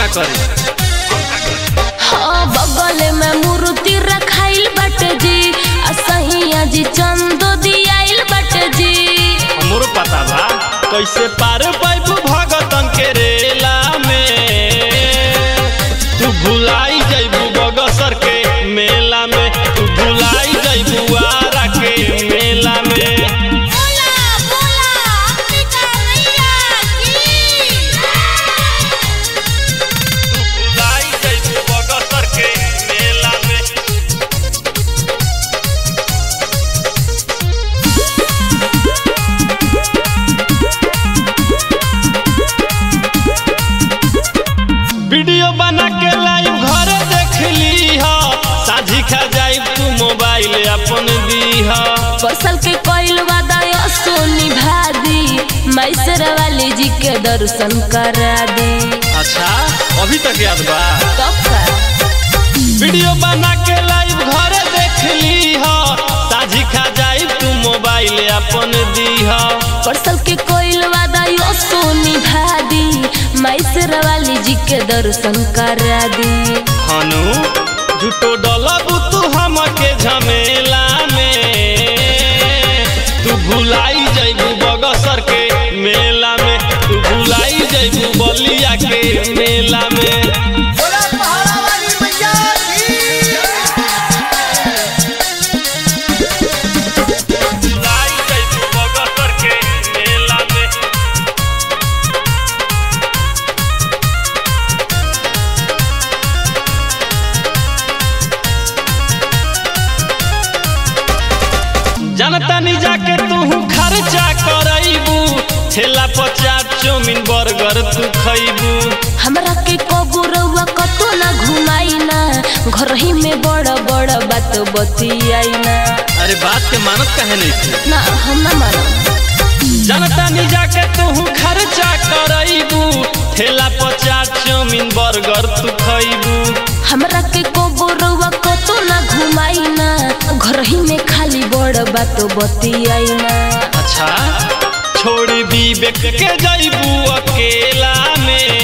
का करी हाँ बगल में मूर्ति रखाइल बाटे जी आ सहिया जी चंदो दियाइल बाटे जी हमरो पता बा कैसे पार पाइबू भगतन के रेला में तू भुलाई जइबू बगसर के मेला में तू भुलाई जइबू आरा के मेला में बोला बोला अंबिका मैया की भुलाई जइबू बगसर के मेला में वीडियो बना के लाइव घर देख ली हो साझी खा जाई तू मोबाइल अपन दी हो फसल के कोइल वादा सोनी भादी मैसर वाली जी के दर्शन करा दे अच्छा अभी तक याद बा तब का वीडियो बना के लाइव घर देख ली हो साझी खा जाई तू मोबाइल अपन दी हो फसल के कोइल वादा सोनी भादी मैसर वाली जी के दर्शन करा दे हनु झूठो डलबू तू हमके झमेला में तू भुलाई जइबू बगसर के मेला में तू भुलाई जइबू बलिया के मेला में बोला पहाड़ा वाली मैया की भुलाई जइबू बगसर के मेला में जनता नी जाके तू खर्चा करैबू ठेला पचास चौमिन बर्गर तू खैबू हमरा के कबू रउआ कतो ना घुमाई ना घर ही में बड़ बड़ बात बतियाई ना अरे बात के मानत काहे नहीं थी ना हम ना मानब जनता नी जाके तू खर्चा करैबू ठेला पचास चौमिन बर्गर तू खैबू हमरा के कबू रउआ कतो ना घुमाई ना घर ही में खाली बड़ बात बतियाई ना अच्छा छोड़ विवेक के जैबू अकेला में